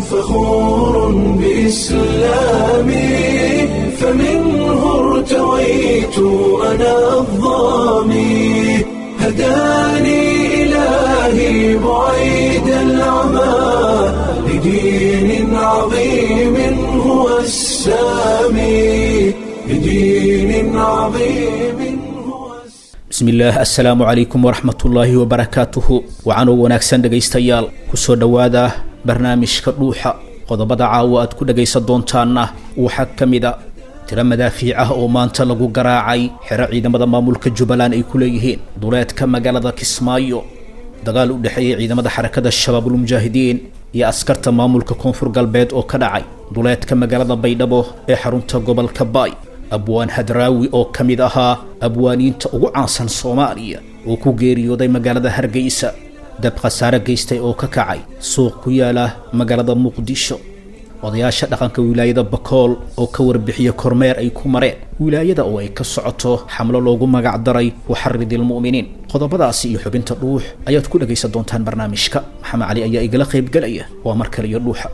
فخور بإسلامي فمنه ارتويت أنا الظامي هداني إلهي بعيد العمى لدين عظيم هو السامي لدين عظيم هو bismillaah assalaamu calaykum waraxmatullaahi wabarakaatuhu wacanoo wanaagsan dhegaystayaal kusoo dhowaada barnaamijka dhuuxa qodobada caawa aad ku dhagaysan doontaanna waxaa ka mid a tiro madaafiic ah oo maanta lagu garaacay xero ciidamada maamulka jubbaland ay ku leeyihiin duleedka magaalada kismaayo dagaal u dhexeeyay ciidamada xarakada shabaabulmujaahidiin iyo askarta maamulka koonfur galbeed oo ka dhacay duleedka magaalada baydhabo ee xarunta gobolka baay abwaan hadraawi oo ka mid ahaa abwaaniinta ugu caansan soomaaliya oo ku geeriyooday magaalada hargeysa dab khasaare geystay oo ka kacay suuq ku yaala magaalada muqdisho odayaasha dhaqanka wilaayada bakool oo ka warbixiya kormeer ay ku mareen wilaayada oo ay ka socoto xamlo loogu magac daray waxaridilmu'miniin qodobadaasi iyo xubinta dhuux ayaad ku dhagaysan doontaan barnaamijka maxamed cali ayaa igala qaybgelaya waa mar kale iyo dhuuxa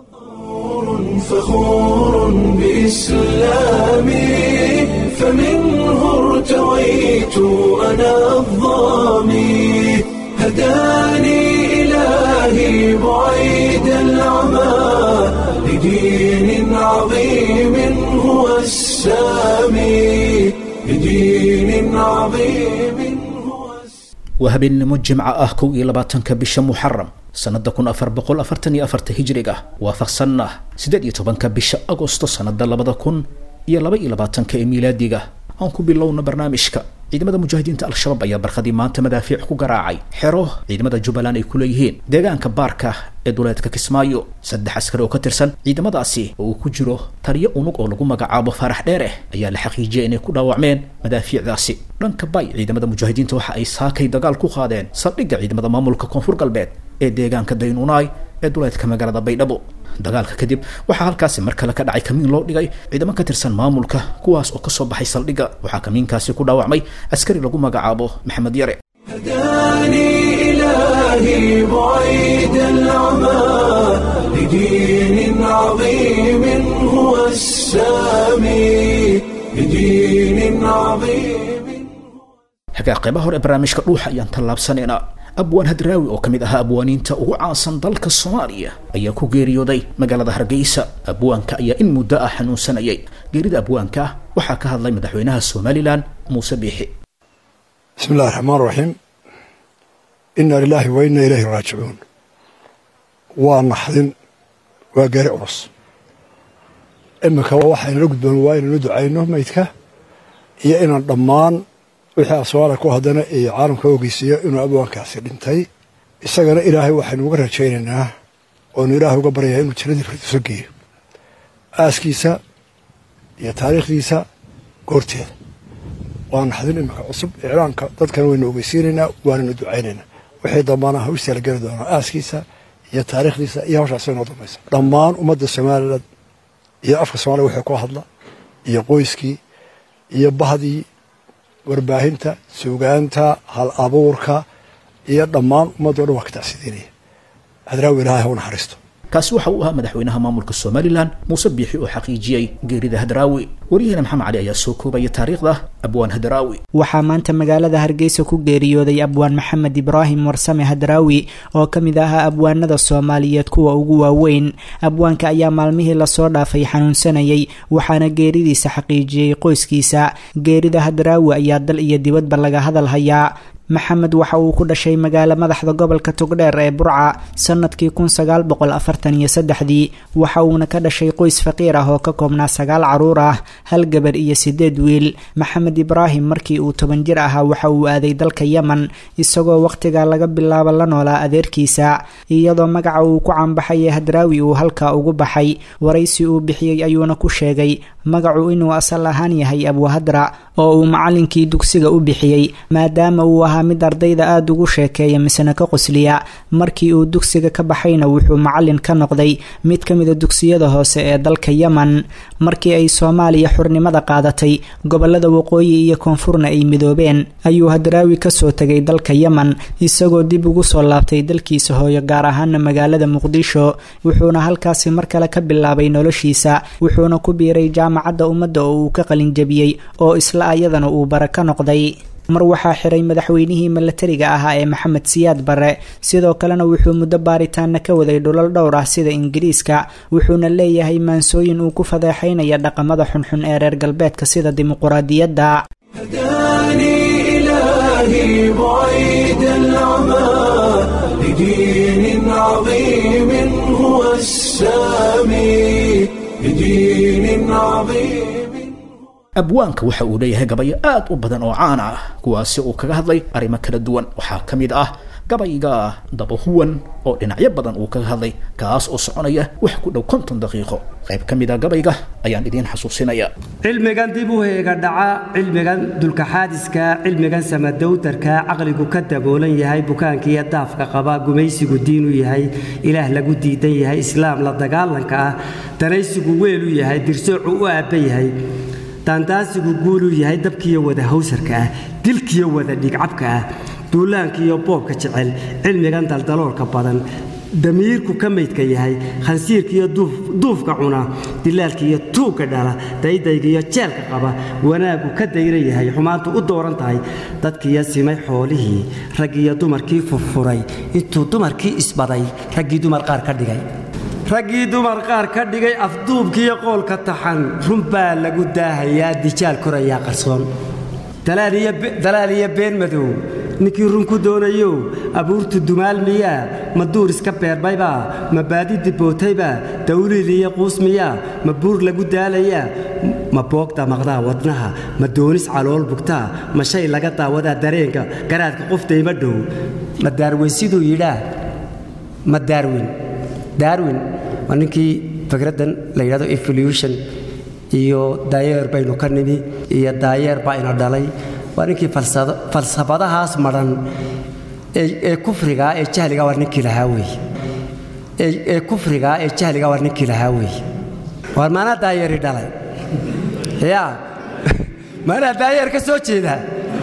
فخور بإسلامي فمنه ارتويت أنا الظامي هداني إلهي بعيد العمى لدين عظيم هو السامي لدين عظيم هو السامي waa habeennimo jimco ah kow iyo labaatanka bisha muxaram sanada kun afar boqol afartan iyo afarta hijriga waafaqsanna siddeed iyo tobanka bisha agosto sanada labada kun iyo laba iyo labaatanka ee miilaadiga aan ku bilowna barnaamijka ciidamada mujaahidiinta al-shabaab ayaa barkadii maanta madaafiic ku garaacay xero ciidamada jubbaland ay ku leeyihiin deegaanka baarka ee duleedka kismaayo saddex askari oo ka tirsan ciidamadaasi oo uu ku jiro taliyo unug oo lagu magacaabo faarax dheereh ayaa la xaqiijiyay inay ku dhaawacmeen madaafiicdaasi dhanka bay ciidamada mujaahidiinta waxa ay saakay dagaal ku qaadeen saldhigga ciidamada maamulka koonfur galbeed ee deegaanka daynuunaay ee duleedka magaalada baydhabo dagaalka kadib waxaa halkaasi mar kale ka dhacay kamiin loo dhigay ciidamo ka tirsan maamulka kuwaas oo kasoo baxay saldhigga waxaa kamiinkaasi ku dhaawacmay askari lagu magacaabo maxamed yare هداني إلهي بعيد العمى لدين عظيم هو السامي لدين عظيم xagaa qaybaha hore ee barnaamijka dhuuxa ayaan tallaabsanaynaa abwaan hadraawi oo ka mid ahaa abwaaniinta ugu caansan dalka soomaaliya ayaa ku geeriyooday magaalada hargeysa abwaanka ayaa in muddo ah xanuunsanayay geerida abwaanka waxaa ka hadlay madaxweynaha somalilan muuse biixi bismi illahi raxmaan raxiim inna lilaahi wa inna ilayhi raajicuun waa naxdin waa gari culus iminka waxaynala gudboon waa inaynu ducayno maydka iyo inaan dhammaan wixii aswaala ku haddana iyo caalamka ogeysiiyo inuu abwaankaasi dhintay isagana ilaahay waxaynu uga rajaynaynaa oonu ilaahay uga baryayaa inuu jannadii firdiso geeyo aaskiisa iyo taariikhdiisa goorteeda waa naxdin iminka cusub iclaanka dadkana waynu ogeysiinaynaa waananu ducaynaynaa wixii dambana hawstaa la geli doonaa aaskiisa iyo taariikhdiisa iyo hawshaas inoo dambaysa dhammaan ummadda somalilan iyo afka soomaliya wixii ku hadla iyo qoyskii iyo bahdii warbaahinta suugaanta hal abuurka iyo dhammaan ummaddo dhan waa ka tacsidiinaya hadraawi ilaahay ha u naxariisto kaasi waxa uu ahaa madaxweynaha maamulka somalilan muuse biixi oo xaqiijiyey geerida hadraawi waryaheena maxamed cali ayaa soo koobaya taariikhda abwaan hadraawi waxaa maanta magaalada hargeysa ku geeriyooday abwaan maxamed ibraahim warsame hadraawi oo ka mid ahaa abwaanada soomaaliyeed kuwa ugu waaweyn abwaanka ayaa maalmihii lasoo dhaafay xanuunsanayay waxaana geeridiisa xaqiijiyey qoyskiisa geerida hadraawi ayaa dal iyo dibadba laga hadal hayaa maxamed waxa uu ku dhashay magaalo madaxda gobolka togdheer ee burca sanadkii kun sagaal boqol afartan iyo saddexdii waxa uuna ka dhashay qoys faqiir ah oo ka koobnaa sagaal caruur ah hal gabar iyo sideed wiil maxamed ibraahim markii uu toban jir ahaa waxa uu aaday dalka yemen isagoo wakhtiga laga bilaabo la noolaa adeerkiisa iyadoo magaca uu ku caanbaxay ee hadraawi uu halkaa ugu baxay waraysi uu bixiyey ayuuna ku sheegay magacu inuu asal ahaan yahay abuhadra oo uu macallinkii dugsiga u bixiyey maadaama uu ahaa mid ardayda aada ugu sheekeeya misena ka qosliya markii uu dugsiga ka baxayna wuxuu macallin ka noqday mid ka mida dugsiyada hoose ee dalka yemen markii ay soomaaliya xurnimada qaadatay gobolada waqooyi iyo koonfurna ay midoobeen ayuu hadraawi kasoo tegay dalka yemen isagoo dib ugu soo laabtay dalkiisa hooyo gaar ahaana magaalada muqdisho wuxuuna halkaasi mar kale ka bilaabay noloshiisa wuxuuna ku biiray jaamacadda ummadda oo uu ka qalinjabiyey oo isla ayadana uu bara ka noqday mar waxaa xiray madaxweynihii milatariga ahaa ee maxamed siyaad barre sidoo kalena wuxuu muddo baaritaana ka waday dhulal dhowr ah sida ingiriiska wuxuuna leeyahay maansooyin uu ku fadeexaynaya dhaqamada xunxun ee reer galbeedka sida dimuquraadiyadda هداني إلهي بعيد العمى لدين عظيم هو السامي لدين عظيم abwaanka waxa uu leeyahay gabayo aad u badan oo caan ah kuwaasi uu kaga hadlay arrimo kala duwan waxaa ka mid ah gabayga dabahuwan oo dhinacyo badan uu kaga hadlay kaas oo soconaya wax ku dhow konton daqiiqo qayb ka mid a gabayga ayaan idiin xasuusinaya cilmigan dib u heega dhaca cilmigan dulkaxaadiska cilmigan samadowdarka caqligu ka daboolan yahay bukaankiiyo daafka qaba gumaysigu diinu yahay ilaah lagu diidan yahay islaam la dagaalanka ah danaysigu weelu yahay dirsoocu u aabba yahay daandaasigu guuluu yahay dabkiiyo wada hawsarka ah dilkiyo wada dhigcabka ah duulaankiiyo boobka jecel cilmigan daldaloolka badan damiirku ka maydka yahay khansiirkiiyo duufka cuna dilaalkiiyo tuugga dhala daydaygiiyo jeelka qaba wanaaggu ka dayra yahay xumaantu u dooran tahay dadkiiyo simay xoolihii raggiiyo dumarkii furfuray intuu dumarkii isbaday raggii dumar qaar ka dhigay raggii dumar qaar ka dhigay afduubkiiyo qoolka taxan run baa lagu daahayaa dijaal korayaa qarsoon dalaal iyo been madow ninkii run ku doonayow abuurtu dumaal miyaa ma duur iska beermaybaa ma baadi dibootaybaa dawliil iyo quus miyaa ma buur lagu daalayaa ma boogda maqdaa wadnaha ma doonis calool bugtaa ma shay laga daawadaa dareenka garaadka qofdayma dhow ma daarweyn siduu yidhaa ma daarwin darwin waa ninkii fikraddan la yidhahdo evolution iyo daayeer baynu ka nimi iyo daayeer baa ina dhalay waa ninkii falsafadahaas madhan ee kufrigaa ee jahliga waa ninkii lahaa wey ee kufrigaa ee jahliga waa ninkii lahaa wey waar maanaa daayeeri dhalay yaa maanaa daayeer ka soo jeedaa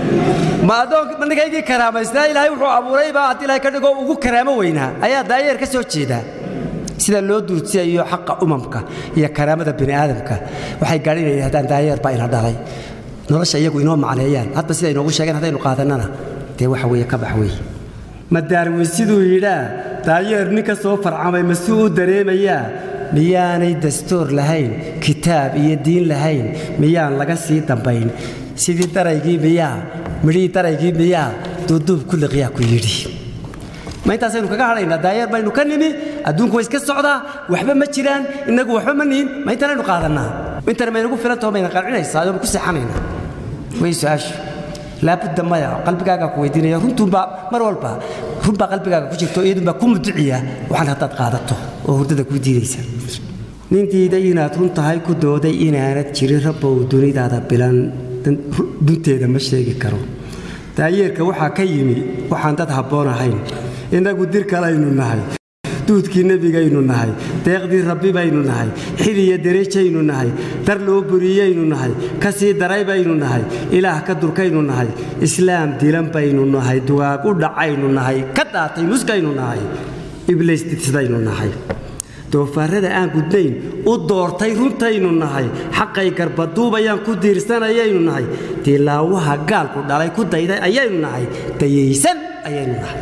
ma adoon ninkaygii karaamaysnaa ilaahay wuxuu abuuraybaa haddii ilahay ka dhigoo ugu karaamo weynaa ayaa daayeer ka soo jeedaa sida loo duudsiyayo xaqa umamka iyo karaamada bini aadamka waxay gaadhinayaan haddaan daayeer baa ina dhalay nolosha iyagu inoo macneeyaan hadba sida inoogu sheegeen haddaynu qaadannana dee waxa weeye ka bax weeye ma daarweyn siduu yidhaa daayeer nin ka soo farcamay masuu u dareemayaa miyaanay dastuur lahayn kitaab iyo diin lahayn miyaan laga sii dambayn sidii daraygii miyaa midhihii daraygii miyaa duuduub kulliqyaa ku yidhi ma intaasaynu kaga hadhaynaa daayeer baynu ka nimi adduunku way iska socdaa waxba ma jiraan innagu waxba ma nihin ma intanaynu qaadannaa intana maynagu filantaho mayna qancinaysaa ayonu ku seexanaynaa way su-aashu laabudda maya qalbigaagaa ku weydiinaya runtuunbaa mar walba runbaa qalbigaaga ku jirto iyadunbaa ku muduciya waxaan haddaad qaadato oo hurdada kuu diidaysa nin diiday inaad run tahay ku dooday inaanad jirin rabbow dunidaada bilan dunteeda ma sheegi karo daayeerka waxaa ka yimi waxaan dad habboon ahayn innagu dir kalaynu nahay duudkii nebigaynu nahay deeqdii rabbi baynu nahay xil iyo derejaynu nahay dar loo buriyaynu nahay ka sii daray baynu nahay ilaah ka durkaynu nahay islaam dilan baynu nahay dugaag u dhacaynu nahay ka daatay muskaynu nahay ibliis didsidaynu nahay doofaarrada aan gudnayn u doortay runtaynu nahay xaqay garbaduubayaan ku diirsanayaynu nahay dilaawaha gaalku dhalay ku dayday ayaynu nahay dayaysan ayaynu nahay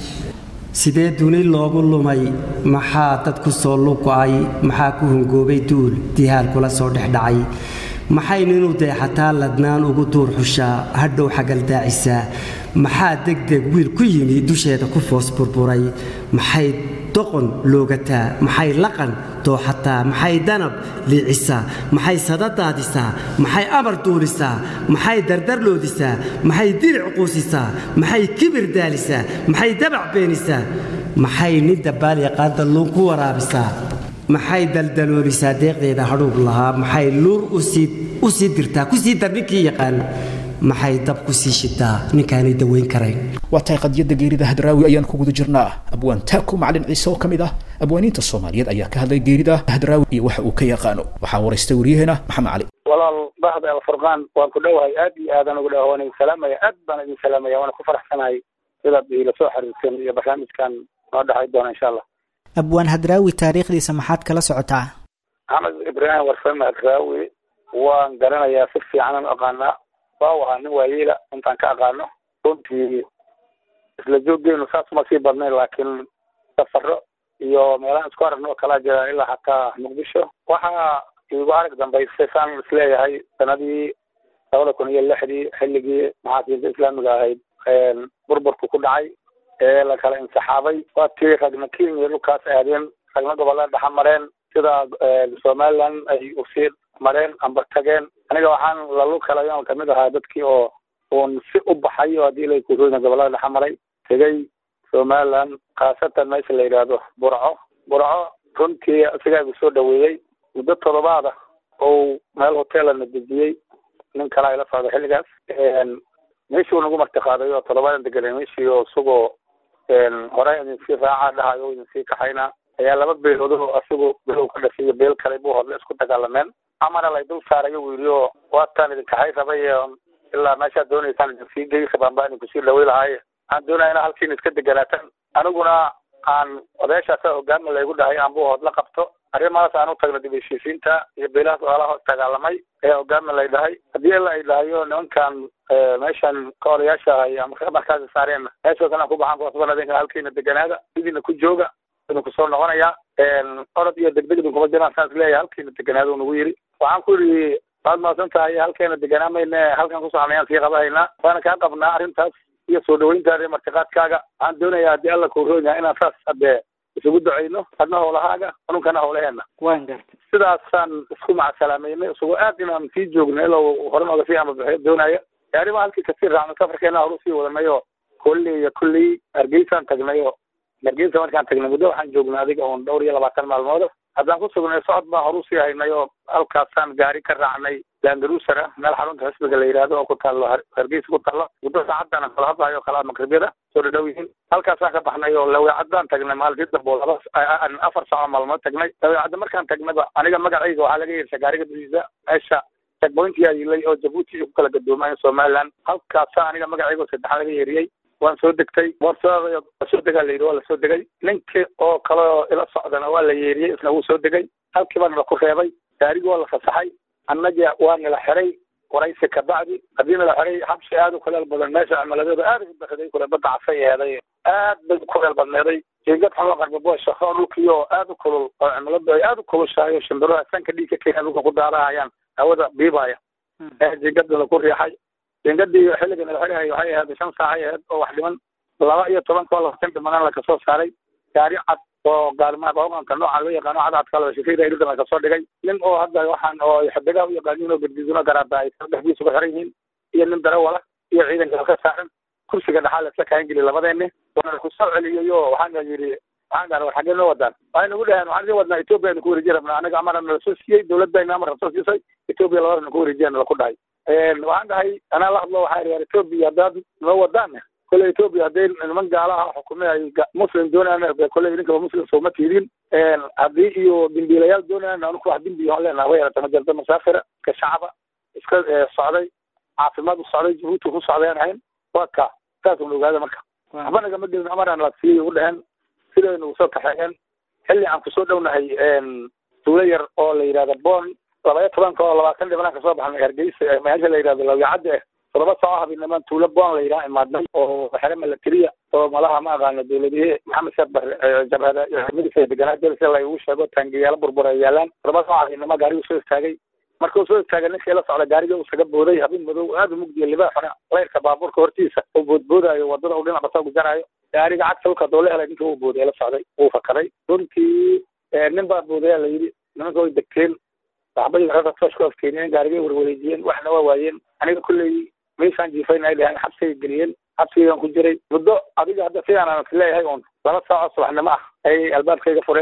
sidee duni loogu lumay maxaa dad ku soo lugo'ay maxaa ku hungoobay duul dihaal kula soo dhexdhacay maxay ninuu deexataa ladnaan ugu duur xushaa hadhow xagaldaacisaa maxaa degdeg wiil ku yimi dusheeda ku foos burburay maxay doqon loogataa maxay laqan dooxataa maxay danab liicisaa maxay sadadaadisaa maxay amar duulisaa maxay dardarloodisaa maxay diric quusisaa maxay kibir daalisaa maxay dabac beenisaa maxay nin dabaal yaqaan dalluun ku waraabisaa maxay daldaloolisaa deeqdeeda hadhuub lahaa maxay luur u sii dirtaa kusii dar ninkii yaqaan maxay dab ku sii shitaa ninkaanay daweyn karayn waa tahay qadiyadda geerida hadraawi ayaan ku guda jirnaa abwaan taaku macalin ciise oo ka mid ah abwaaniinta soomaaliyeed ayaa ka hadlay geerida hadraawi iyo waxa uu ka yaqaano waxaa waraystay waryaheena maxamed cali walaal bahda alfurqaan waan ku dhowahay aad iyo aadan ugu dhawa waan idin salaamaya aad baan idin salaamaya waana ku faraxsanahay sidaad ila soo xiriirteen iyo barnaamijkan noo dhexay doona insha allah abwaan hadraawi taariikhdiisa maxaad kala socotaa maxamed ibraahim warsame hadraawi waan garanayaa si fiicanan aqaanaa waa u ahaa nin waayeela intaan ka aqaano runtii isla jooggeenu saas uma sii badnayn laakiin safaro iyo meelahan isku aragno oo kalaa jira ilaa xataa muqdisho waxaa igu arag dambaysay saan isleeyahay sanadii labada kun iyo lixdii xilligii maxaakiimta islaamiga ahayd burburku ku dhacay ee la kala insaxaabay waa tii ragna kenya dhulkaas aadeen ragna gobollada dhexa mareen sida somaliland ay usii mareen amba tageen aniga waxaan lalu kalayon kamid ahaa dadkii oo uun si u baxay oo haddii lay kuroyna gobollada dhexa maray tegay somaliland khaasatan meesha la yidhaahdo burco burco runtii isagaa igu soo dhaweeyey muddo todobaada ou meel hotelana dejiyey nin kalaa ila socda xilligaas meeshii nagu martiqaaday oo todobaadan deganay meeshii oo isagoo hore idinsii raaca dhahayo o idinsii kaxayna ayaa laba beelood oo asigu below ka dhashay iyo beel kale buu hodle isku dagaalameen amana lay dul saarayo buu yidhi oo waataan idin kaxay rabay ilaa meeshaad doonaysaan idinsii gey rabaan baa idinkusii dhawey lahaaye waxaan doonaya ina halkiina iska deganaataan aniguna aan odayaashaasa hogaama laygu dhahay aan buu hood la qabto arrimahaas aan u tagno dib heshiisiinta iyo beelahaas oolaha dagaalamay ayaa hogaama lay dhahay haddii ila ay dhahayo nimankan meeshan ka odayaasha ahay ama markaasi saareen meeshaas inaan ku baxaan kuwasban adinka halkiina deganaada sidiina ku jooga idinku soo noqonaya orod iyo degdeg idinkuma jiraan saan isleeyahay halkiina deganaada nagu yidhi waxaan ku yidhi waad mahadsan tahay halkeena deganaamayne halkan ku soconayaan sii qabahaynaa waana kaa qabnaa arrintaas iyo soo dhaweyntaada iyo martiqaadkaaga waxaan doonayaa haddii alla kuroon yahay inaan saas hadee isugu ducayno adna howlahaaga anunkana howlaheena waan garta sidaasaan isku macasalaameynay isagoo aad inaan sii joogno ilaa hore nooga sii amabixiyo doonaya arrima halkii kasii raacno safarkeena horu sii wadanay oo kolley iyo kolley hargeysaan tagnay oo hargeysa markaan tagnay muddo waxaan joognay adiga oon dhowr iyo labaatan maalmood haddaan ku sugnay socod baan horu sii haynay oo halkaasaan gaari ka raacnay landarusara meel xarunta xisbiga la yidhaahdo oo ku taallo hargeysa ku taallo muddo saacadaan kala hadlayo o kala maqribiyada soo dhadhow yihiin halkaasaan ka baxnay oo laweecadaan tagnay maalintii dambe oo laba afar saaco maalmood tagnay laweecadda markaan tagnayba aniga magacayga waxaa laga yeeshay gaariga dushiisa meesha checkpointiyaa yilay oo jabuuti ku kala gadoomayo somaliland halkaasa aniga magacayga saddexaa laga yeeriyey waan soo degtay boorsadada soo degaa la yidhi waa lasoo degay ninkii oo kale oo ila socdana waa la yeeriyey isna wuu soo degay halkii baa nala ku reebay gaarigi waa la fasaxay annaga waa nala xiray waraysi kabacdi haddii nala xiray xabsi aad u kuleel badan meesha cimiladeedu aad u baxday kule badda casay eeday aad bay u kuleel badneeday jeegad xun la qarbaboosha oo dhulkii oo aad u kulul oo cimiladu ay aad u kulushahay oo shimbiraha sanka dhiig ka keenya dhulka ku daarahayaan hawada biibaya ee jeegadana ku riixay jeegadii xilliga nala xirahay waxay ahayd shan saacay ahayd oo wax dhiman laba iyo tobanka oo labaatan dhimanaan la kasoo saaray gaari cad oo gaalmaa hooganka nooca laga yaqaano cadcadka la shifayda dhulka la kasoo dhigay nin oo hadda waxaan oo xiddigaa u yaqaaniin oo gadgiduna garaada ay dhexdiisa ku xiran yihiin iyo nin darawala iyo ciidanka ka saaran kursiga dhaxaa laisla kaangeli labadeeni waana ku soo celiyey oo waxaana yidhi waxaan dhaha war xaggee noo wadaan waxay nagu dhaheen waxaan idin wadnaa etoobiya aynu ku wareeji rabnaa anaga amara nala soo siiyey dowladayna amar soo siisay etoobiya labadana ku wareejiyana laku dhahay waxaan dhahay anaa la hadlo waxaa yidhi etoobiya haddaad noo wadaan kole etoobiya hadday niman gaalaha xukumay ay muslim doonayaan kole idinkaba muslim sooma tiidin haddii iyo dimbiilayaal doonayaan anuku wax dimbi aan leenaha way yarata majalda musaafira ka shacaba iska socday caafimaad u socday jabuuti ku socday aan ahayn waa ka saas una ogaada marka waxba nagama gelin amaraan la siiyey ugu dheheen sidaynu usoo kaxeeyeen xilli aan kusoo dhownahay tuulo yar oo la yidhahdo bon labaya tobanka oo labaatan dhibanaan kasoo baxnay hargeysa meesha la yidhahdo lawyacadda eh todoba saaco habeennimaan tuulo bon la yidhaha imaadnay oo xere milatiriya oo malaha ma aqaano dowladihii maxamed sheekh bar jabhada midisa deganaa jelsi la igu sheego taangiyaalo burbur ay yaalaan todoba saaco habeenimo gaarigu soo istaagay markuu soo istaagay ninkii la socda gaariga uu isaga booday habeen madow aada u mugdiya libaaxuna leyrka baabuurka hortiisa uu boodboodaayo wadada uu dhinac basoo gujaraayo gaariga cagta dhulka doo la helay ninkii uu booday la socday wuu fakaday runtii nin baa boodaya la yidhi nimanka way degteen saxbadii waxay toosh ku afkeeniyeen gaarigay warwareejiyeen waxna waa waayeen aniga kulley meeshaan jiifayn ay dhaheen xabsigay geliyeen xabsigaan ku jiray muddo adiga hadda sidaan aan isleeyahay uun laba saaco subaxnimo ah ayay albaabkayga fureen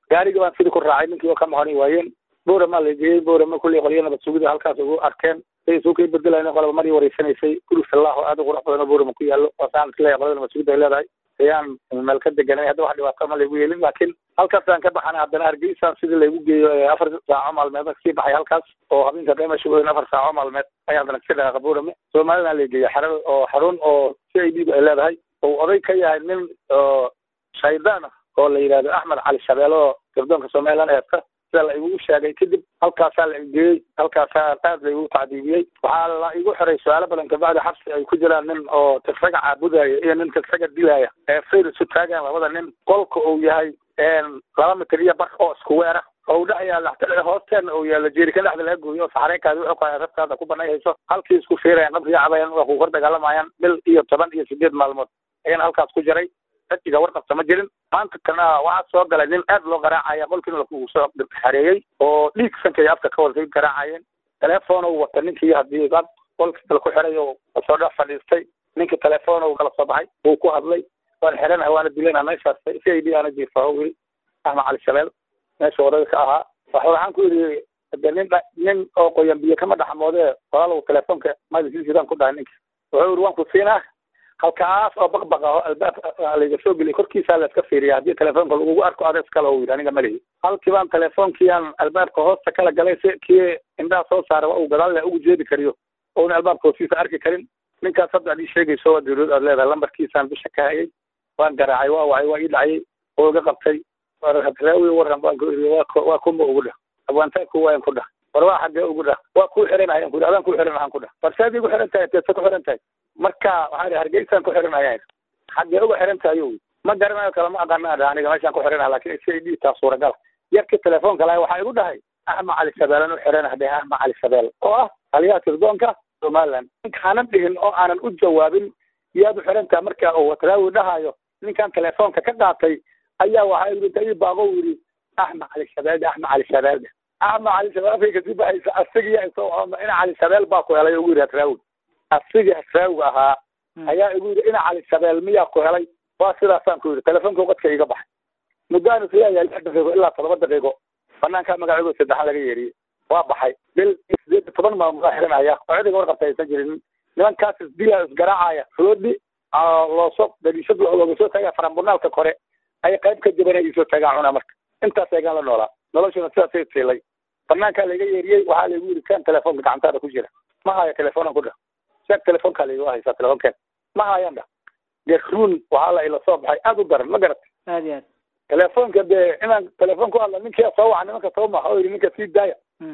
gaarigii baan sidii ku raacay ninkii oo ka maqani waayeen boorama la geeyey boorama kulley qolyo nabad sugida halkaas ugu arkeen say isuu kay bedelayna qolaba marii wareysanaysay guri salaaho aad u qurux badan oo boorama ku yaallo waasaan isleeyahay qolada nabad sugida ay leedahay ayaan meel ka deganay hadda wax dhibaato ma laygu yeelin laakiin halkaasaan ka baxanay haddana hargeysaan sidii laygu geeyo afar saaco maalmeed kasii baxay halkaas oo habeenka dheemasha weyn afar saaco maalmeed ayaan haddana kasii dhaqaaqa boorame soomaalidaan la geeyay xara oo xarun oo c i d ba ay leedahay oo oday ka yahay nin oo shaydaan ah oo la yidhahdo axmed cali shabeele oo gabdoonka somaliland eesta sida la igu sheegay kadib halkaasaa la igeeyey halkaasaa aad la igu tacdiibiyey waxaa la igu xiray su-aalo badan kabacdi xabsi ay ku jiraan nin oo tirsaga caabudaya iyo nin tirsaga dilaya ee fayr isu taagaan labada nin qolka uu yahay laba mitir iyo bar oo isku weera oo dhex yaalla hoosteena uu yaalla jeerikan dhexda laga gooyo oo saxareenkaadi wuxuu ku rabtaada ku banayhayso halkii isku fiirayaan qabriga cabayaan waa ku kor dagaalamayaan bil iyo toban iyo sideed maalmood ayaan halkaas ku jiray dadkiga warqabta ma jirin maanta kana waxaa soo galay nin aad loo garaacaya qolkiina lakugu soo xareeyey oo dhiig sanka iyo afka ka wada garaacayeen telefoon uu wata ninkii haddii dad qolkii kale ku xiray oo soo dhex fadhiistay ninkii telefoon uu kala soo baxay wuu ku hadlay waan xiranaha waana dilana meeshaas c i d aana jiifa wili axmed cali shabeel meesha odaga ka ahaa waxa waxaan ku yidhi de nin nin oo qoyan biyo kama dhaxmoodee walaalow telefoonka magasiisidaan ku dhahay ninka wuxuu yidhi waan ku siinaa halkaas oo baqbaq ah oo albaab layga soo geliyay korkiisaa la iska fiiriya haddii telefoonka lagugu arko ades kale uu yidhi aniga malihi halkii baan telefoonkiiaan albaabka hoosta kala galay si kii indhaha soo saara waa uu gadaal le ugu jeedi kariyo ouna albaabka hoostiisa arki karin ninkaas hadda ad ii sheegayso waa dawlad aad leedahay lambarkiisaan bisha ka hayay waan garaacay waa wacay waa ii dhacayay oo iga qabtay raawi waran baan ku iri waa kuma ugu dhah abwaantaa ku waayan ku dhah war waa xaggee ugu dhah waa kuu xiranahayan ku adaan ku xiranahaan ku dhah barsaad igu xiran tahay teesa ku xiran tahay marka waxaan ihi hargeysaan ku xiranaya xaggee uga xiran tahay yo ma garanayo kale ma aqaana adha aniga meeshaan ku xiranaha lakin c i d taa suuragala yarkii telefoonka lahay waxaa igu dhahay axmed cali shabeelan u xiranah dheh axmed cali shabeel oo ah taliyaha tirdoonka somaliland ninkaanan dhihin oo aanan u jawaabin yaad u xiran tahay marka uu watraawi dhahayo ninkan telefoonka ka qaatay ayaa waxaa yidhi ii baaqo u yidhi axmed cali shabeelde axmed cali shabeelde axmed cali shabeel afkay kasii baxaysa asigiya isagoo ina cali shabeel baa ku helay ugu yidhi hatraawi asigii hatraawiga ahaa ayaa igu yidhi ina cali shabeel miyaa ku helay waa sidaasaan ku yidhi telefoonka qadka iga baxay muddaan isleeyahay lix daqiiqo ilaa toddoba daqiiqo banaankaa magacooda saddexan laga yeeriyey waa baxay bil sideed iyo toban maalmood aa xiranaya oo cidiga warqabta aysan jirin nimankaas isdila isgaraacaya floodi loosoo daliishad looga soo taagaya farambunaalka kore ay qayb ka jaban ay soo taagaan cunaa marka intaas eegaan la noolaa noloshuna sidaasay siilay banaankaa layga yeeriyey waxaa laygu yidhi kan telefoonka gacantaada ku jira ma haya telefoonaan ku dhah sheeg telefoonkaa laygu haysaa telefoonken ma hayaan dhah garuun waxaa la ila soo baxay aad u daran ma garat aad iyo aad telefoonka dee inaan telefoon ku hadla ninkii soo waca nimanka soo maxa oo yidhi ninka sii daaya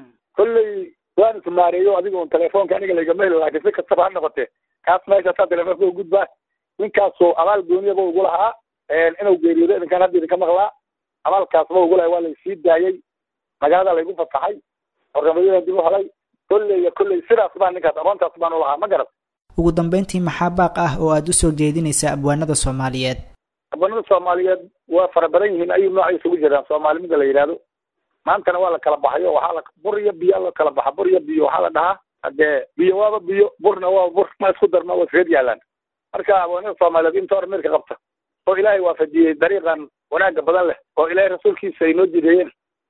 kolley waan ismaareeyo adiga un telefoonka aniga laygama helo laakiin si kastaba ha noqotee kaas meeshaasaa telefoonka ugudbaa ninkaasu abaal gooniyaba ugu lahaa inuu geeriyoodo idinkan hadda idinka maqlaa abaalkaasba ugu lahay waa laysii daayey magaalada laygu fasaxay hornimadadan dib u helay kolley iyo kolley sidaas baa ninkaas aqoontaas baan ulahaa ma garat ugu dambeyntii maxaa baaq ah oo aada usoo jeedinaysa abwaanada soomaaliyeed abwaanada soomaaliyeed waa fara badan yihiin ayuu noocay isugu jiraan soomaalimida la yidhaahdo maantana waa la kala baxayo waxaa la bur iyo biyaa la kala baxa bur iyo biyo waxaa la dhahaa hadee biyo waaba biyo burna waa bur ma isku darma waa isreed yaalaan marka abwaanada soomaaliyeed inta hor meelka qabta oo ilaahay waafajiyey dariiqan wanaaga badan leh oo ilaahay rasuulkiisa ay noo jideeyeen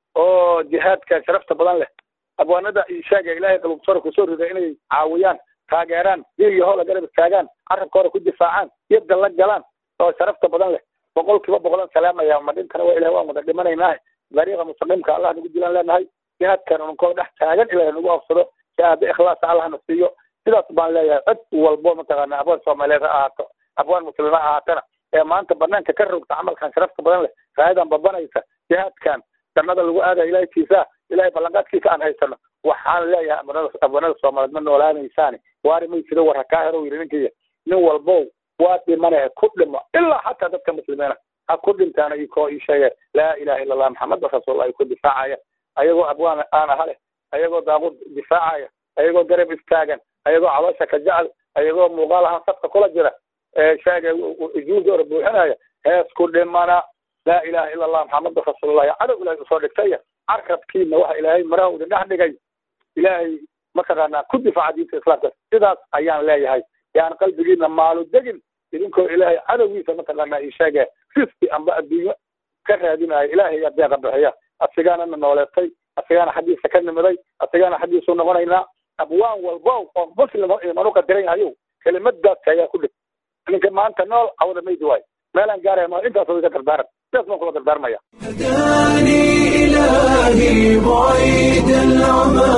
oo jihaadka sharafta badan leh abwaanada ishaaga ilaahay qalubsora kusoo riday inay caawiyaan taageeraan dil iyo hoola garab istaagaan carabka hore ku difaacaan yadda la galaan oo sharafta badan leh boqol kiiba boqolan salaamaya ma dhintana waa ilahay waan wada dhimanaynaa dariiqa mustaqiimka allah nagu dilaan leenahay jihaadkan unkoo dhex taagan ilahay nagu afsado shahaado ikhlaasa allah na siiyo sidaas baan leeyahay cid walbo mataqaana abwaan soomaaliyeed ha ahaato abwaan muslima ha ahaatana ee maanta banaanka ka rogta camalkan sharafta badan leh raayadan babanaysa jihaadkan jannada lagu aadaya ilahay kiisaa ilahay ballanqaadkiisa aan haysano waxaan leeyahay abwanada soomaaliyeed ma noolaanaysaani waari may jiro war hakaa hero yidhi ninkiya nin walbow waa dhimane ku dhimo ilaa xataa dadka muslimiina ha ku dhintaana ikoo ii sheege laa ilaha illa allah maxameda rasuullah ku difaacaya ayagoo abwaan aan aha leh ayagoo daaqud difaacaya ayagoo garab istaagan ayagoo caloosha ka jecel ayagoo muuqaal ahaan safka kula jira sheege juuda ora buuxinaya hees ku dhimana laa ilaha illa allah maxameda rasuulullah cadow ilahay usoo dhigtaya carabkiina waxa ilaahay maraha idin dhex dhigay ilaahay mataqaanaa ku difaaca diinta islaamka sidaas ayaan leeyahay yaan qalbigiina maalu degin idinkoo ilaahay cadowgiisa mataqaanaa ii sheege riski amba adduunyo ka raadinaya ilaahay yaa deeqa bixiya asigaana na nooleetay asigaana xaggiisa ka nimiday asigaana xaggiisu noqonaynaa abwaan walbo oo muslimo imanu qadiran yahayow kelimadaas ayaa ku dhig ninka maanta nool cawda maydi waayo meelaan gaaraya ma intaas iga dardaaran sidaas baan kula dardaarmaya هداني إلهي بعيد العمى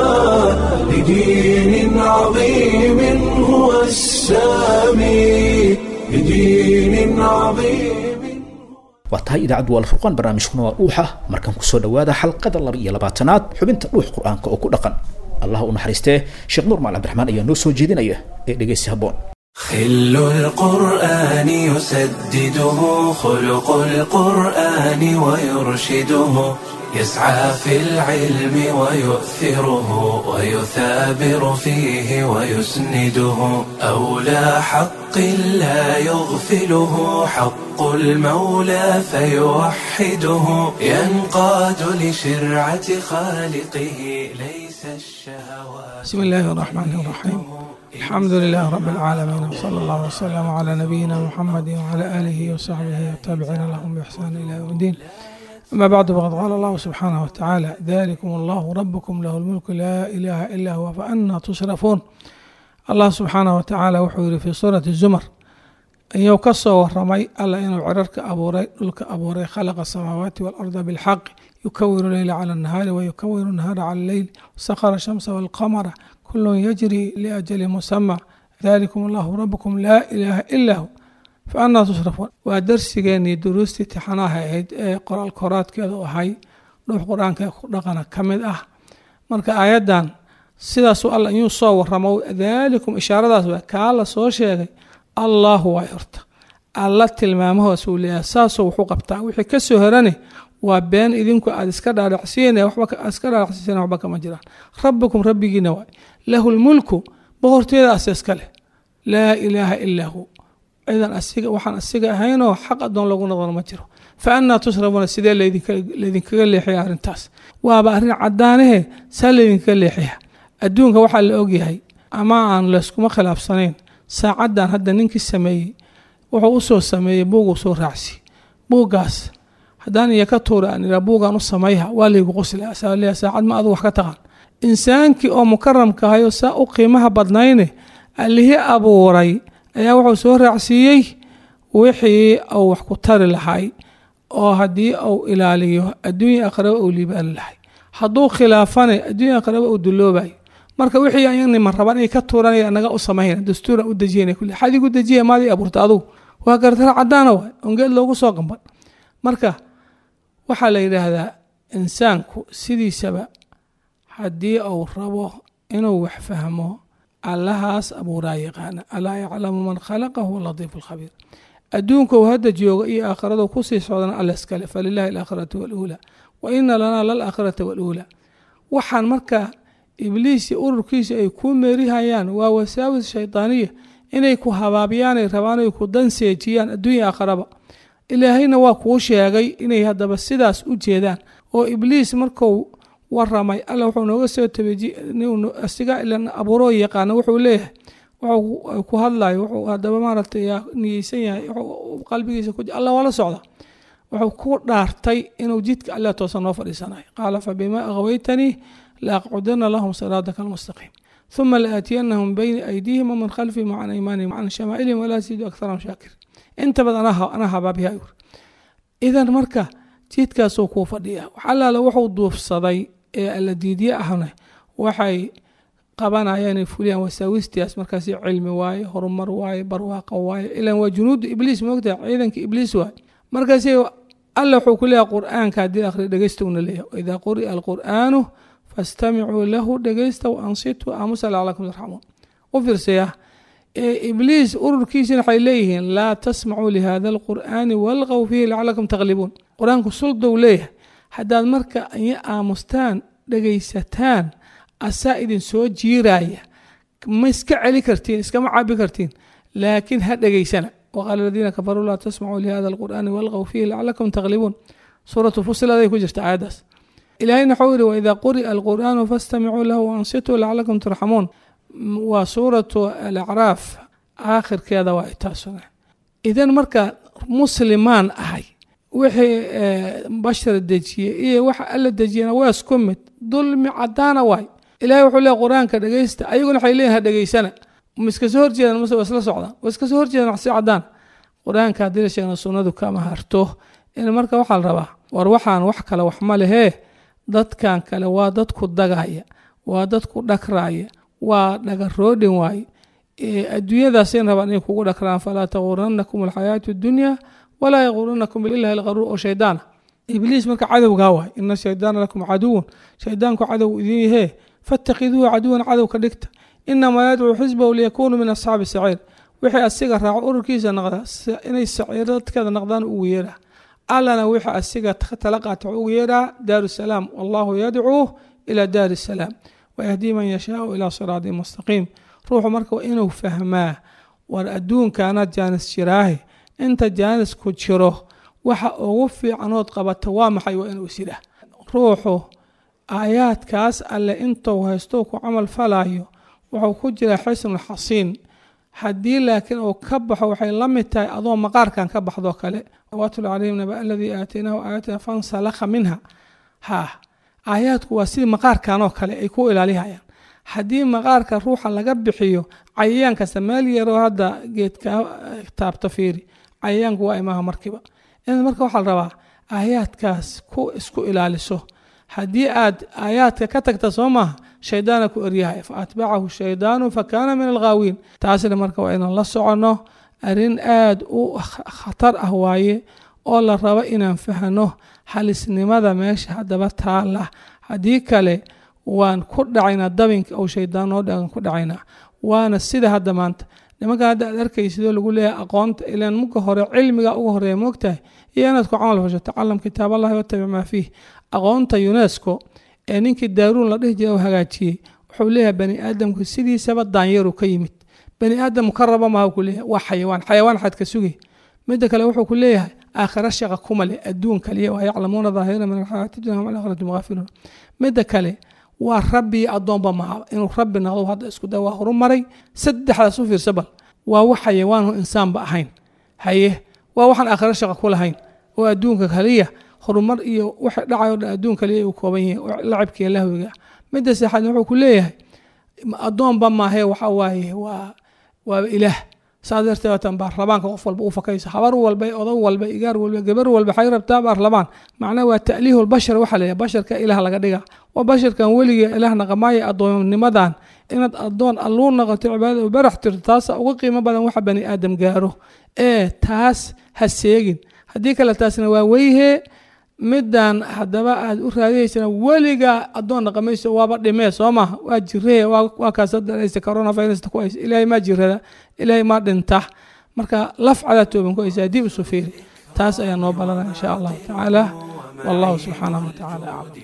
لدين عظيم هو السامي لدين عظيم waa tahay idaacaddu waa alfurqaan barnaamijkuna waa dhuuxa markan kusoo dhowaada xalqada laba iyo labaatanaad xubinta dhuux qur-aanka oo ku dhaqan allah u naxariistee sheekh nuur maal cabdiraxmaan ayaa noo soo jeedinaya ee dhegeysi habboon خل القرآن يسدده خلق القرآن ويرشده يسعى في العلم ويؤثره ويثابر فيه ويسنده أولى حق لا يغفله حق المولى فيوحده ينقاد لشرعة خالقه ليس الشهوات بسم الله الرحمن الرحيم الحمد لله رب العالمين وصلى الله وسلم على نبينا محمد وعلى آله وصحبه والتابعين لهم بإحسان إلى يوم الدين أما بعد فقد قال الله سبحانه وتعالى ذلكم الله ربكم له الملك لا إله إلا هو فأنا تصرفون الله سبحانه وتعالى وحور في سورة الزمر أن كسو ورمي ألا إنه عررك أبوري لك أبوري خلق السماوات والأرض بالحق يكور الليل على النهار ويكور النهار على الليل وسخر الشمس والقمر كل يجري لأجل مسمى ذلكم الله ربكم لا إله إلا هو فأنا تصرفون ودرسيgeeni duruustii tixanaha ahayd ee qoraal koraadkeedu ahay dhuux qur-aanka dhaqana ka mid ah marka aayaddan sidaasuu alla inuu soo waramo daalikum ishaaradaas waa kaa la soo sheegay allahu waa horta alla tilmaamahoos uu leeyahay saasoo wuxuu qabtaa wixii ka soo herane waa been idinku aad iska dhaadhacsiin waxba iska dhaadhacsiiseen waxba kama jiraan rabbikum rabbigiina waay lahu lmulku boqorteeda ase iska leh laa ilaaha ilaa hu cidan asiga waxaan asiga ahaynoo xaq adoon lagu noqon ma jiro fa annaa tusrafuuna sidee laydinkaga leexaya arrintaas waaba arrin caddaanahe saa laydinkaga leexaya adduunka waxaa la ogyahay ama aan layskuma khilaafsanayn saacaddan hadda ninkii sameeyey wuxuu usoo sameeyey buuguu soo raacsi buuggaas haddaan iyo ka tuura aan iraa buugaan u samayha waa laygu qosla saaliya saacad ma adu wax ka taqaan insaankii oo mukaramka ahay oo saa u qiimaha badnayne allihii abuuray ayaa wuxuu soo raacsiiyey wixii uu wax ku tari lahay oo haddii uu ilaaliyo adduunya aqraba uu liibaani lahay hadduu khilaafane adduunya aqraba uu duloobay marka wixii ayagnima raban inay ka tuuranaya naga u samayna dastuura u dejiyana kulli xadigu dejiya maadii abuurta adugu waa gartara caddaana waay ongeed loogu soo qamban marka waxaa la yidhaahdaa insaanku sidiisaba haddii uu rabo inuu wax fahmo allahaas abuuraa yaqaana alaa yaclamu man khalaqa huwa latiifu lkhabiir adduunka uu hadda jooga iyo aakhiradu kusii socdana alla iskale falilahi alaakhiratu waluulaa wa ina lanaa lalaakhirata waluulaa waxaan marka ibliis iyo ururkiisa ay kuu meerihayaan waa wasaawis shaydaaniya inay ku habaabiyaan ay rabaan ay ku danseejiyaan adduunya aakhiraba ilaahayna waa kuu sheegay inay haddaba sidaas u jeedaan oo ibliis marku waramay alla wuxuu nooga soo tabeasiga ilan abuuroo yaqaana wuxuu leeyahay wuxuu ku hadlayo wuxuu haddaba maaragtay niyeysan yahay qalbigiisa ku alla waa la socda wuxuu ku dhaartay inuu jidka alla toosan noo fadhiisanayo qaala fabima aghwaytanii laaqcudana lahum siraataka almustaqiim ثuma laaatiyanahum bayna aydiihim waman khalfihim wacan aymaanihim wacan shamaa'ilihim walaa sidu akharahum shaakir inta badan anaa habaabiya yur idan marka jidkaasuu kuu fadhiya waxalaala wuxuu duufsaday ee alla diidye ahna waxay qabanayaan inay fuliyaan wasaawistiyaas markaas cilmi waaye horumar waaye barwaaqo waaye ilan waa junuudu ibliis moogtaha ciidanka ibliis waaye markaas alla wuxuu ku leeyahay qur'aanka haddii akhri dhegeystouna leeyahay waidaa quri'a alqur'aanu fastamicuu lahu dhegeysta waansituu aamusa lacalakum tarxamuun u fiirsaya ibliis ururkiisina waxay leeyihiin laa tasmacuu lihada alqur'aani walqow fiihi lacalakum taqlibuun qur-aanku suldow leeyahay haddaad marka iyo aamustaan dhegaysataan asaa idin soo jiiraya ma iska celi kartiin iskama cabi kartiin laakiin ha dhegaysana waqaala aladiina kafaruu laa tasmacuu lihada alqur'aani walqow fiihi lacalakum taqlibuun suuratu fusiladay ku jirta aayaddaas ilaahayna waxuu yihi waidaa quri'a alqur'aanu fastamicuu lahu waansituu lacalakum turxamuun waa suuratu alacraaf aakhirkeeda waa taasuna idan marka muslimaan ahay wixii bashar dejiyey iyo waxa alla dejiyana waa isku mid dulmi cadaana waay ilahay wuxuu leeyahy qur-aanka dhegeysta ayaguna waxay leeyihin dhegeysana ma iska soo horjeedaan mase waa isla socdaan waa iska soo horjeedaan si cadaan qur-aanka haddii la sheegna sunnadu kama harto in marka waxaa la rabaa war waxaan wax kale wax ma lehee dadkan kale waa dadku dagaya waa dadku dhagraaya waa dhagaroodhin waaye adduunyadaasay rabaan inay kugu dhakraan falaa taguranakum alxayaatu dunya walaa yaguranakum bilahi alqaruur oo shaydaana ibliis marka cadowgaa waay ina shaydaana lakum caduwan shaydaanku cadow idin yahee fattakiduuhu caduwan cadow ka dhigta inamaa yadcuu xisbahu liyakunuu min asxaabi saciir wixii asiga raaco ururkiisa naqda inay saciiradkeeda naqdaan ugu yeedhaa allana wixii asiga tala qaata ugu yeedhaa daaru salaam wallahu yadcuu ila daari salaam wayahdii man yashaau ilaa siraatin mustaqiim ruuxu marka waa inuu fahmaa war adduunkaanaad jaanis jiraahe inta jaanisku jiro waxa ugu fiicanood qabata waa maxay waa inuu isidhah ruuxu aayaadkaas alle intuu haysto ku camal falayo wuxuu ku jiraa xisnul xasiin haddii laakiin uu ka baxo waxay la mid tahay adoo maqaarkan ka baxdoo kale watul calayhim naba aladii aataynaahu aayatina fansalakha minha ha aayaadku waa sidii maqaarkanoo kale ay ku ilaalihayaan haddii maqaarka ruuxa laga bixiyo cayayaan kasta meel yaroo hadda geedka taabta fiiri cayayaanku waa imaha markiiba in marka waxaa la rabaa aayaadkaas ku isku ilaaliso haddii aad aayaadka ka tagta soo maaha shaydaana ku eryahaya fa atbacahu shaydaanu fa kaana min alghaawiin taasina marka waa inaan la soconno arrin aada u khatar ah waaye oo la rabo inaan fahno halisnimada meesha haddaba taala haddii kale waan ku dhacaynaa dabinka ou shaydaan noo dhagan ku dhacaynaa waana sida hadda maanta nimankan hadda aad arkaysidoo lagu leeyahay aqoonta ilaan muka hore cilmiga uga horeeya moogtahay iyo inaad ku camal fasho tacalam kitaab allahi watabic maa fiih aqoonta unesco ee ninkii daaruun la dhihi jira u hagaajiyey wuxuu leeyahay bani aadamku sidiisaba daanyaru ka yimid bani aadam ka raba maha ku leeyahay waa xayawaan xayawaan xad ka sugay midda kale wuxuu ku leeyahay aakhira shaqa kuma leh adduun kaliya waa yaclamuuna daahira min alxayaati dunya hum alaakhirati mughaafiluun midda kale waa rabbi iyo addoonba maha inuu rabbi noqdo hadda isku day waa horumaray saddexdaas u fiirsa bal waa wax xayawaanhu insaanba ahayn haye waa waxaan aakhiro shaqa ku lahayn oo adduunka kaliya horumar iyo waxa dhacayo dhan adduun kaliya uu kooban yahay lacibkiiyo lahwiga midda saxaad wuxuu ku leeyahay addoonba maahee waxa waaye waa waaba ilaah saas darteed waatan baarlamaanka qof walba u fakayso habar walba odag walba igaar walba gabar walba waxay rabtaa baarlamaan macnaha waa ta'liihu lbashar waxaa leeyahay basharka ilaah laga dhiga waa basharkan weligee ilaah naqamaaya addoonnimadan inaad addoon alluu noqoto cibaadada u barax tirto taasa uga qiimo badan waxa bani aadam gaaro ee taas ha seegin haddii kale taasna waa weyhee middan haddaba aad u raadiyeysana weligaa addoon dhaqamayso waaba dhimee soo maha waa jiree waa kaasadaraysa coronavirusta ku haysa ilaahay maa jirada ilaahay maa dhinta marka lafcadaa tooban ku haysa dib isu fiiri taas ayaa noo balana insha allahu tacaala wallahu subxaanahu watacaala aclam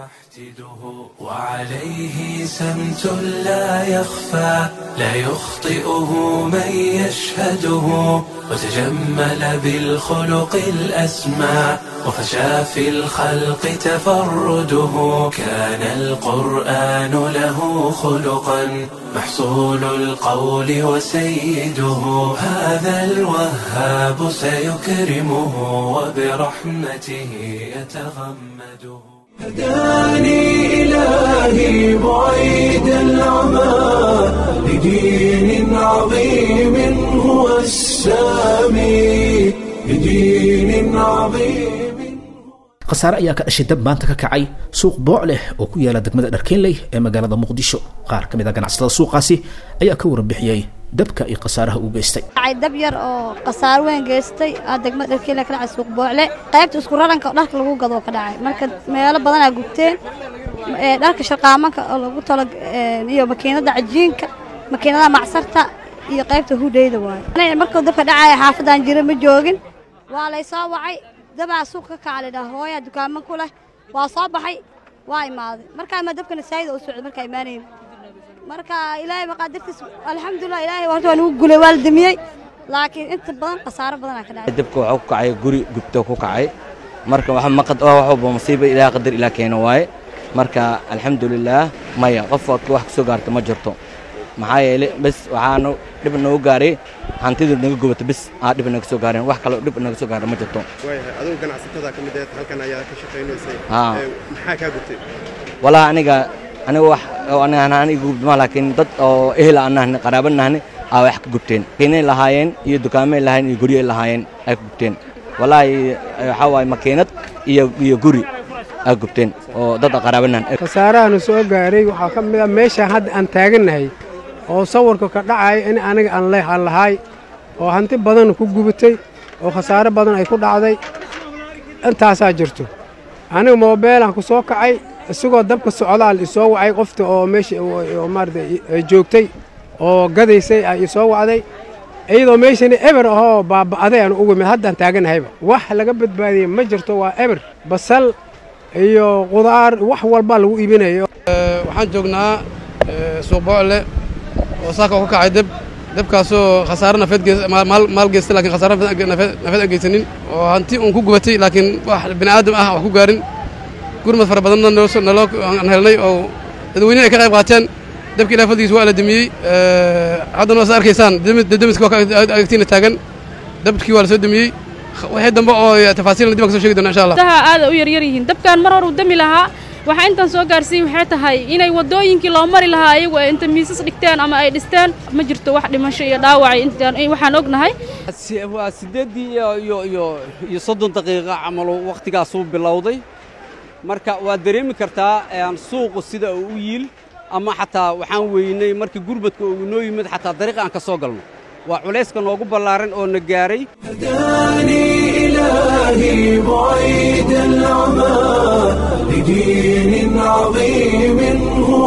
وعليه سمت لا يخفى لا يخطئه من يشهده وتجمل بالخلق الأسمى وفشى في الخلق تفرده كان القرآن له خلقا محصول القول وسيده هذا الوهاب سيكرمه وبرحمته يتغمده هداني إلهي بعيد العمى لدين عظيم هو السامي لدين عظيم khasaare ayaa ka dhashay dab maanta ka kacay suuq booc leh oo ku yaala degmada dharkeenley ee magaalada muqdisho qaar ka mid a ganacsatada suuqaasi ayaa ka warbixiyey dabka iyo khasaaraha uu geystay dab yar oo khasaaro weyn geystay degmada dharkeela ka dhacay suuq boocle qaybta isku raranka oo dharka lagu gado ka dhacay marka meelo badanaa gubteen dharka sharqaamanka oo lagu talo iyo makiinada cajiinka makiinadaha macsarta iyo qaybta hudheyda waaye markuu dabka dhacaya xaafadan jira ma joogin waa laysoo wacay dabaa suuq ka kaca laydhaha hooyaa dukaamo ku leh waa soo baxay waa imaaday markaa ma dabkana saayida u socday markaa imaanayn marka ilaahay maqaadirtiis alxamdulilah ilaahay horta waa nagu gulay waa la damiyey laakiin inta badan khasaaro badanaa ka dhacay dabka waxaa ku kacay guri gubto ku kacay marka waxa maqad oo wax walba musiiba ilaah qadar ilaah keeno waaye marka alxamdulilaah maya qof wax kusoo gaarta ma jirto maxaa yeelay bes waxaanu dhib noogu gaaray hantidii naga gubata bes aa dhib naga soo gaareen wax kaloo dhib naga soo gaara ma jirto waayahay adigu ganacsatada ka mid aheed halkan ayaa ka shaqaynaysay Haa. Ee, maxaa kaa gubtay walaa aniga aniga wax oo aniga aan aniga gubtama laakiin dad oo ehel aan nahni qaraaba nahni aa wax ka gubteen kiinay lahaayeen iyo dukaamay lahaayeen iyo guryo ay lahaayeen ay ka gubteen walaahi waxaa waaye makiinad iyo iyo guri aa gubteen oo dad qaraaba nahni khasaarahana soo gaaray waxaa ka mid a meeshaan hadda aan taagannahay oo sawirka ka dhacaya in aniga aan leh aan lahay oo hanti badan ku gubatay oo khasaare badan ay ku dhacday intaasaa jirto aniga moobeelaan ku soo kacay isagoo dabka socdaal isoo wacay qofta oo meesha oo maarata ay joogtay oo gadaysay ay isoo wacday iyadoo meeshani eber ahoo baaba'aday aan ugu mid haddaan taagannahayba wax laga badbaadiyey ma jirto waa eber basal iyo qudaar wax walbaa lagu iibinayo waxaan joognaa suuq boocle oo saaka oo ka kacay deb debkaasoo khasaare nafeed gees- maal- maal maal geystay laakiin khasaare nafeed nafeed- nafeed aan geysanin oo hanti uun ku gubatay laakiin wax bini aadam ah wax ku gaarin gurmad fara badanna noo soo- naloo aan helnay oo dadweynihi ay ka qayb qaateen debka ilaah fadligiisa waa la demiyey haddana waa sa arkaysaan demi- demiska waa ka agtiina taagan debkii waa la soo demiyey wixii dambe oo tafaasiilna dib aan ka soo sheegi doona insha allah daha aad u yaryar yihiin dabkan mar hor uu dami lahaa waxaa intaan soo gaarsiin waxay tahay inay waddooyinkii loo mari lahaa ayagu ay inta miisas dhigteen ama ay dhisteen ma jirto wax dhimasho iyo dhaawacay intaan waxaan ognahay Si- waa siddeeddii iyo iyo iyo iyo soddon daqiiqa camalu wakhtigaasuu bilowday marka waad dareemi kartaa een, suuqu sida uu u yiil ama xataa waxaan weynay markii gurbadka uu noo yimid xataa dariiqa aan ka soo galno waa culayska noogu ballaaran oo na gaaray هداني إلهي بعيد العمى لدين عظيم هو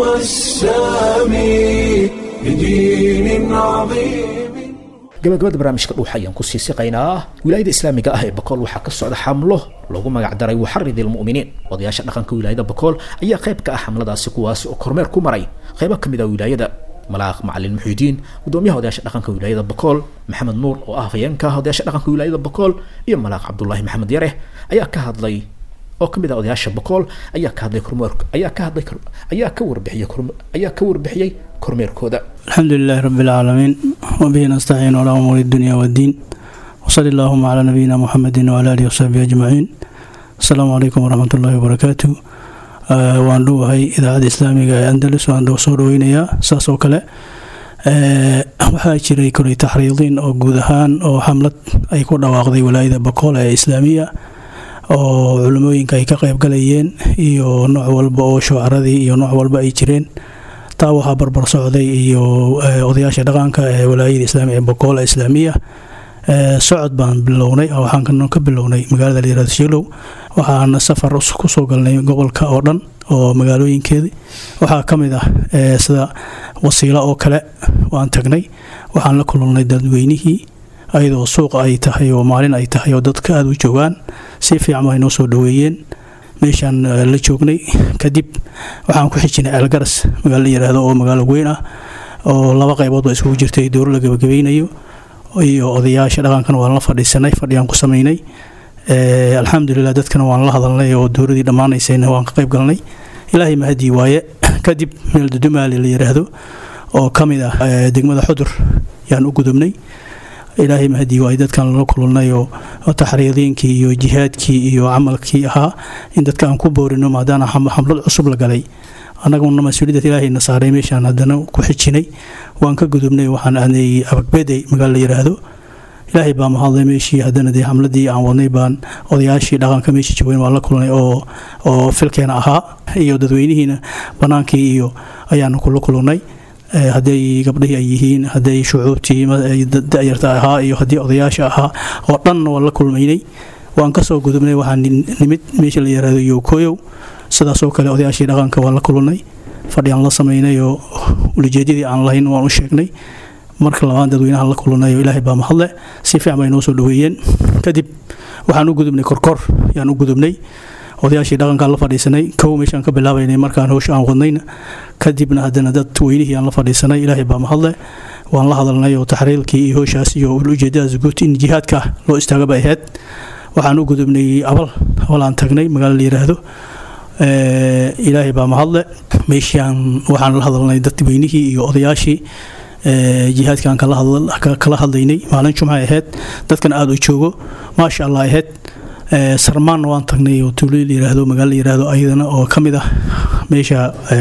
السامي لدين عظيم gabagabada barnaamijka dhuuxa ayaan kusii siqaynaa wilaayada islaamiga ah ee bakool waxaa ka socda xamlo loogu magacdaray waxarid ilmu'miniin odayaasha dhaqanka wilaayada bakool ayaa qayb ka ah xamladaasi kuwaasi oo kormeer ku maray qaybo ka mid ah wilaayada malaaq macalin muxiidiin gudoomiyaha odayaasha dhaqanka wilaayada bakool maxamed nuur oo ah hafayeenka odayaasha dhaqanka wilaayada bakool iyo malaaq cabdulaahi maxamed yare ayaa ka hadlay oo ka mid ah odayaasha bakool ayaa ka hadlay kormeer ayaa ka hadlay kor- ayaa ka warbixiyay korme- ayaa ka warbixiyey kormeerkooda الحمد لله رب العالمين وبه نستعين على أمور الدنيا والدين وصلى اللهم على نبينا محمد وعلى آله وصحبه أجمعين السلام عليكم ورحمة الله وبركاته آه، waan dhuwahay idaacadda islaamiga ee andalus waan dhow soo dhaweynayaa saas oo kale ee, waxaa jiray koley taxriidiin oo guud ahaan oo xamlad ay ku dhawaaqday walaayada bakool ee islaamiya oo culimooyinka ay ka qayb galayeen iyo nooc walba oo shucaradii iyo nooc walba ay jireen taa waxaa barbar socday iyo eh, odayaasha dhaqanka ee walaayada islaamiga ee boqoola islaamiya Eh, socod baan bilownay oo waxaan kan- ka bilownay magaalada la yirahdo shilow waxaana safar us- kusoo galnay gobolka oo dhan oo magaalooyinkeedii waxaa ka mid ah eh, sida wasiilo oo kale waan tagnay waxaan la kulannay dadweynihii ayadoo suuqa ay tahay oo maalin ay tahay oo dadka aada u joogaan si fiican ay noo soo dhaweeyeen meeshaan eh, la joognay kadib waxaan ku xijinay ceelgaras magaalo la yiraahdo oo magaalo weyn ah oo laba qaybood ba isugu jirtay dowro la gabagabeynayo iyo odayaasha dhaqankan waan la fadhiisanay fadhiyaan ku samaynay Eh, alxamdulilah dadkana waan la hadalnay oo dowradii dhammaanaysayna waan ka qayb galnay ilaahay mahadii waaye kadib meel dudumaali la yiraahdo oo ka mid ah eh, degmada xudur yaan u gudubnay ilaahay mahadii waaye dadkan lala kulannay oo oo taxriidiinkii iyo jihaadkii iyo camalkii ahaa in dadka aan ku boorino maadaana xam- xamlad cusub la galay annaguna mas-uuliyadda ilaahayna saaray meeshaan haddana ku xijinay waan ka gudubnay waxaan aadnay abagbedey magaalo la yiraahdo ilaahay baa mahadlay meeshii haddana dee xamladii aan wadnay baan odayaashii dhaqanka meeshii joogeen waan la kulnay oo oo filkeena ahaa iyo dadweynihiina bannaankii iyo ayaanu kula kulannay Eh, hadday gabdhihii ay yihiin hadday shucuubtii ma- ay da- da'yarta ahaa iyo haddii odayaasha ahaa oo dhan waan la kulmaynay waan kasoo gudubnay waxaan nin- nimid meesha la yiraahdo yokoyow sidaasoo kale odayaashii dhaqanka waan la kulannay fadhiyaan la samaynay oo ulijeedyadii aan lahayn waan u sheegnay marka labaad dadweynahan la kulannay oo ilaahay baa mahadle si fiican bay noo soo dhaweeyeen kadib waxaan u gudubnay korkor yaan u gudubnay odayaashii dhaqankaan la fadhiisanay kow meeshaan ka bilaabaynay markaan howsha aan wadnayna kadibna haddana dad weynihii aan la fadhiisanay ilaahay baa mahadle waan la hadalnay oo taxriilkii iyo howshaas iyo ujeedadaas guud in jihaadka loo istaaga bay ahayd waxaan u gudubnay abal abal aan tagnay magaalo la yiraahdo ilaahay baa mahadle meeshaan waxaan la hadalnay dadweynihii iyo odayaashii jihaadkaan kala hadlaynay maalin jumca ahayd dadkan aada u joogo maasha allah ahayd sarmaanna waan tagnay oo tuulo layiraahdo magaalo layiraahdo ayadana oo ka mid ah meesha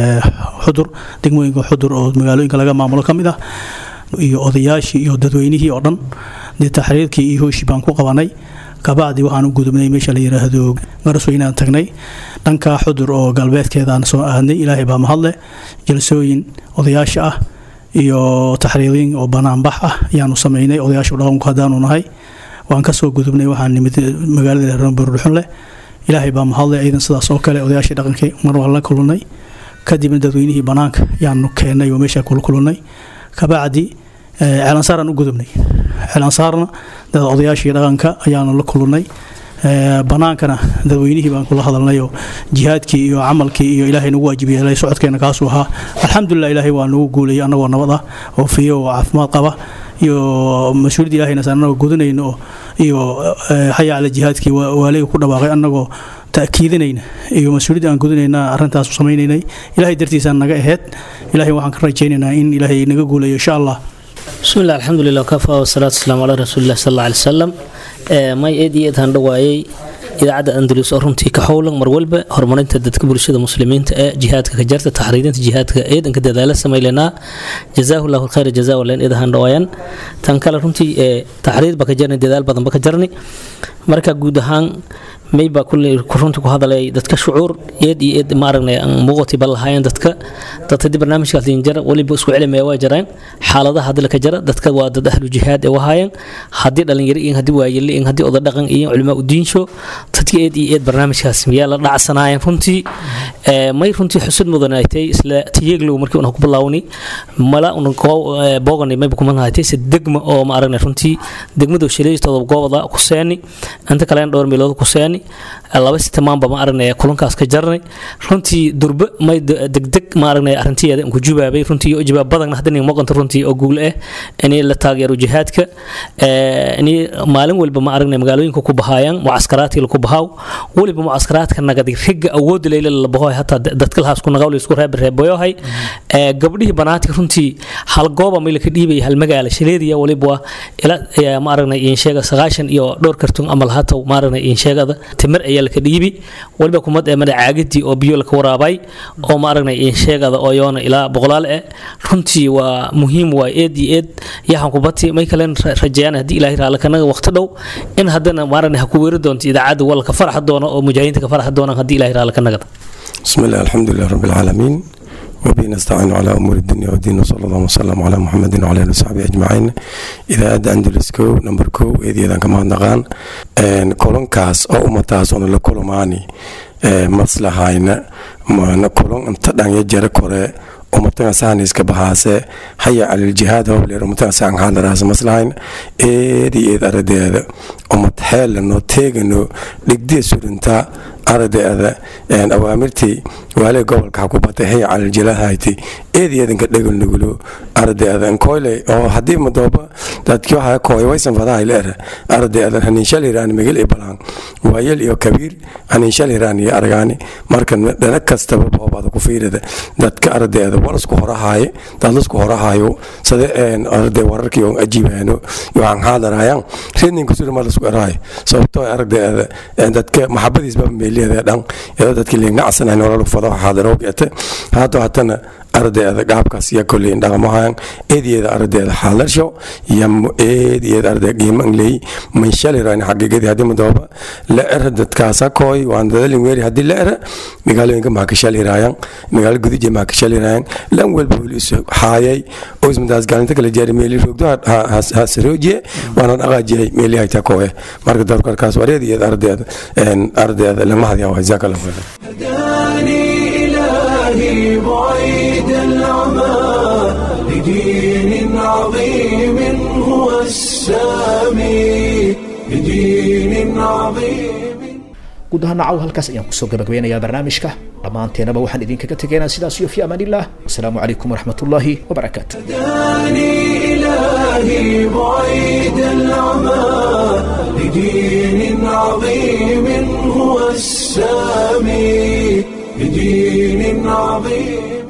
xudur degmooyinka xudur oo magaalooyinka laga maamulo ka mid ah iyo odayaashii iyo dadweynihii oo dhan dee taxriirkii iyo hooshii baan ku qabanay kabacdi waxaan u gudubnay meesha la yiraahdo garasweynaan tagnay dhanka xudur oo galbeedkeedaan soo aadnay ilaahay baa mahadle jalsooyin odayaasha ah iyo taxriiriin oo banaanbax ah ayaanu samaynay odayaasha dhaqanku haddaanu nahay waan kasoo gudubnay waxaan nimid magaalada ramburdhuxunleh ilaahay baa mahadle ciidan sidaas oo kale odayaashii dhaqankii mar waan la kulannay kadibna dadweynihii banaanka yaanu keennay oo meesha kula kulannay kabacdi ceelansaaraan u gudubnay ceelansaarna dad odayaashii dhaqanka ayaanu la kulannay banaankana dadweynihii baan kula hadalnayoo jihaadkii iyo camalkii iyo ilaahay nagu waajib yeelay socodkeena kaasuu ahaa alxamdulilah ilaahay waa nagu guulayay annagoo nabad ah oo fiyo oo caafimaad qaba iyo mas-uuliyadda ilahayna saan annagoo gudanayno iyo xaya cala jihaadkii waaliga ku dhawaaqay annagoo ta'kiidinayna iyo mas-uuliyadda aan gudanayna arrintaas samaynaynay ilaahay dartiisaan naga aheyd ilaahay waxaan ka rajaynaynaa in ilaahay naga guulayo insha allah بسم الله الحمد لله وكفى والصلاة والسلام على رسول الله صلى الله عليه وسلم may eed iyo eed aan dhawaayay idaacadda andalus oo runtii ka howlan mar walba horumarinta dadka bulshada muslimiinta ee jihaadka ka jarta taxriirinta jihaadka eedanka dadaala samaylanaa jazaahu llahu khayra jazaa waleen eedahaan dhawaayan tan kale runtii taxriir ba ka jarni dadaal badan ba ka jarni marka guud ahaan may baa runtii ku hadalay dadka shucuur eed iyo eed ma aragnay aan muuqati ba lahaayeen dadka dad haddii barnaamijkaas liin jara weliba isku celimaya waa jareen xaaladaha hadii laka jara dadka waa dad ahlu jihaad ee wahaayeen haddii dhalinyaro iyo haddii waayele iyo haddii oda dhaqan iyo culimaa udiinsho dadka eed iyo eed barnaamijkaas miyaa la dhacsanaayeen runtii may runtii xusud mudanaytay isla tiyeeglow markii una ku bilaawni mala una boogani mayba kuma nahatay se degma oo ma aragnay runtii degmadu shaleystooda goobada ku seeni inta kalena dhowr meelood ku seeni laba sitamaanba ma aragnay kulankaas ka jarnay runtii durbe may degdeg ma aragnay arrintiyeeda ku jubaabay runtii iyo jawaab badanna haddana muuqanta runtii oo guul ah inay la taageero jihaadka inay maalin walba ma aragnay magaalooyinka ku bahaayaan mucaskaraadkii ku bahaaw weliba mucaskaraadka nagadi riga awood leyle la bahoy hataa dadka lahaas ku nagaw isku reeb reeboyohay gabdhihii banaadka runtii hal gooba may laka dhiibay hal magaala shaleediya waliba ila ma aragnay in sheega sagaashan iyo dhowr kartun amal hataw ma aragnay in sheegada timir ayaa laka dhiibi waliba kumad ee mada caagadii oo biyo laka waraabay oo ma aragnay in sheegada oo yoona ilaa boqolaal eh runtii waa muhiim waa eed iyo eed yahan kubati may kalen rajayaan haddii ilaahay raala kanaga waqti dhow in haddana ma aragnay ha ku weeri doonto idaacadda walka farxa doona oo mujaahidiinta ka farxa doonaan haddii ilaahay raala kanagada بسم الله الحمد لله رب العالمين وبه نستعين على أمور الدنيا والدين وصلى الله وسلم على محمد وعلى آله وصحبه أجمعين إذا أدى أندلس كو نمبر كو إذا إذا كما نغان كولون كاس أو أمتاس أنا لكولوماني maslahayna mana kulon inta dhan ya jara kore umatan saaniska bahaase haya calil jihaad hobleer umatan saan hadaraas maslahayn eedi eed aradeeda umad xeelano teegano dhigdii surinta aradeeda awaamirtii waale gobolka xakubatay haya calil jilahayti eedi eedanka dhegol nugulo aradeeda nkoyle oo haddii madooba dadkii waxaa kooy waysan fadahay leer aradeeda haniinshal hiraan migil ibalaan waayel iyo kabiir haniinshal hiraan iyo aragaani marka dhana kastaba boobaada ku fiirida dadka aradeeda walasku horahaaye dadlasku horahaayo sade arade wararkii oo ajiibaano yoaan haadarayaan reedninka suri malasku eraayo sababtoo aragdeeda dadka maxabadiisba meeliyeeda dhan iyadoo dadkii liignacsanan walalu fado haadaro geete haatoo hatana ardeeda gaabkaas iyo koleyn dhaqamahan eedeeda ardeeda xaalarsho iyo eedeeda ardeeda qiimangley manshaliraan xaqiiqadii haddii madooba la era dadkaasa kooy waan dadalin weeri haddii la era magaalooyinka maakashaliraayan magaalo gudije maakashaliraayan lan walba weli isu haayay oo ismadaas gaalinta kala jaari meeli roogdo hasaroojiye waana dhaqaajiyay meeli hayta kooye marka dadku arkaas wareedeeda ardeeda ardeeda lamahadyaa jazakallahu khayran إلهي بعيد العمى لدين عظيم هو السامي لدين عظيم guud ahaan nacaw halkaas ayaan kusoo gabagabeynayaa barnaamijka dhammaanteenaba waxaan idinkaga tegaynaa sidaas iyo fi amaanillah wasalaamu calaykum waraxmatullaahi wabarakaatu إلهي بعيد العمى لدين عظيم هو السامي بدين عظيم